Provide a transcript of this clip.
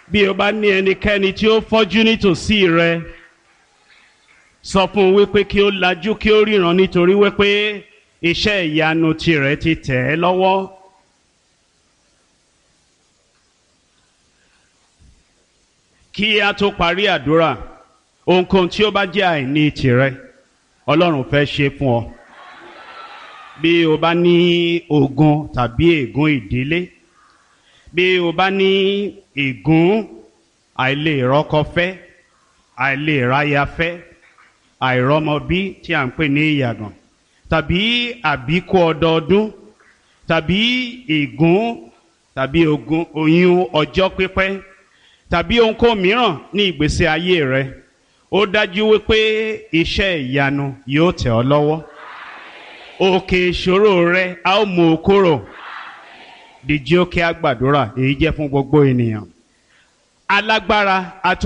bí o bá ní ẹnikẹ́ni tí ó fọ́jú nítòsí rẹ sọ fún un wípé kí ó lajú kí ó ríran nítorí wípé iṣẹ́ ìyanu tirẹ̀ ti tẹ̀ ẹ́ lọ́wọ́. kí a tó parí àdúrà ohunkóhun tí ó bá jẹ́ àìní tirẹ̀ ọlọ́run fẹ́ ṣe fún ọ bí o bá ní ogun tàbí ègún ìdílé bí o bá ní ègún àìlè rọ́kọfẹ́ àìlè ráyafẹ́ àìrọ́mọbí tí à ń pè ní ìyàgàn tàbí àbíkú ọdọọdún tàbí ègún tàbí ogun oyún ọjọ́ pípẹ́ tàbí ohunkóhun mìíràn ní ìgbésí ayé rẹ ó dájú wípé iṣẹ́ ìyanu yóò tẹ̀ ọ́ lọ́wọ́ òkè ìṣòro rẹ a ó mú o kúrò dìjí ó kí a gbàdúrà èyí jẹ́ fún gbogbo ènìyàn alágbára àti